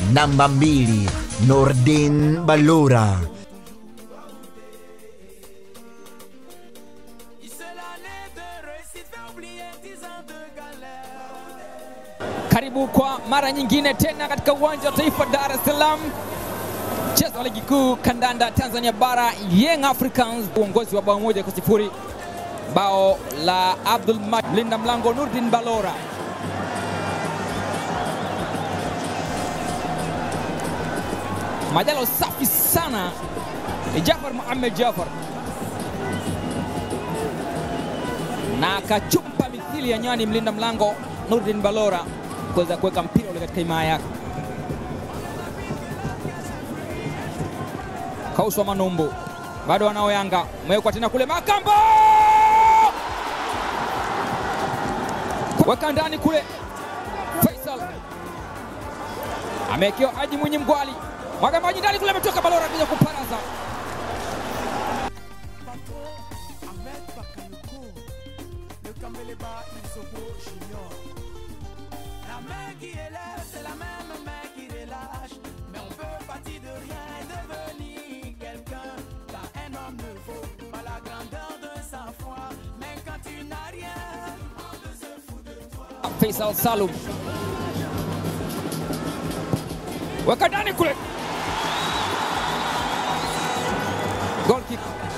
namba mbili Nordin Balura. Karibu kwa mara nyingine tena katika uwanja wa taifa Dar es Salaam, mchezo wa ligi kuu kandanda Tanzania bara, Young Africans uongozi wa bao moja kwa sifuri, bao la Abdul Majid mlinda mlango Nurdin Balora. Majalo safi sana ni Jafar Muhammad Jafar na akachumpa mithili ya nyani mlinda mlango Nurdin Balora kuweza kuweka mpira ule katika himaya yake. Kauswa Manumbu bado wanao Yanga, umewekwa tena kule Makambo, weka ndani kule. Faisal amewekewa Haji Mwinyi Mgwali, mwaga maji ndani kule, ametoka Balora kuja kuparaza Ahmed Bakayoko, le Kambeleba Isobo Junior. La main qui élève, c'est la même main qui relâche. Mais on peut partir de rien et devenir quelqu'un. Car un homme ne vaut pas la grandeur de sa foi. Mais quand tu n'as rien, on ne se fout de toi. Faisal Salum weka ndani kule, goal kick.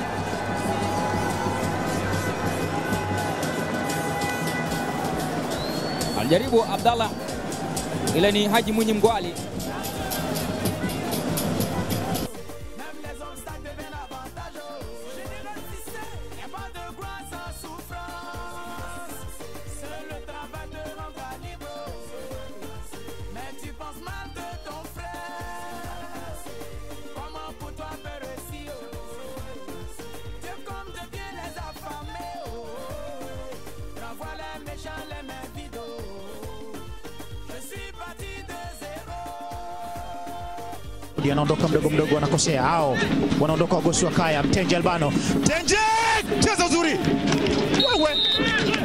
Alijaribu Abdallah, ile ni Haji Mwinyi Mgwali. Même les obstacles deviennent avantageux. Général Cissé, y a pas de gloire sans souffrance. Seul le travail te rendra libre. Mais tu penses mal de ton frère. Comment pour toi peut réussir? Dieu comme de bien les affamés. Renvoie les méchants les mains vides. Je suis parti de zéro. Ndio anaondoka mdogo mdogo, wanakosea hao, wanaondoka wagosi wa kaya. Mtenje Albano, Mtenje cheza uzuri, wewe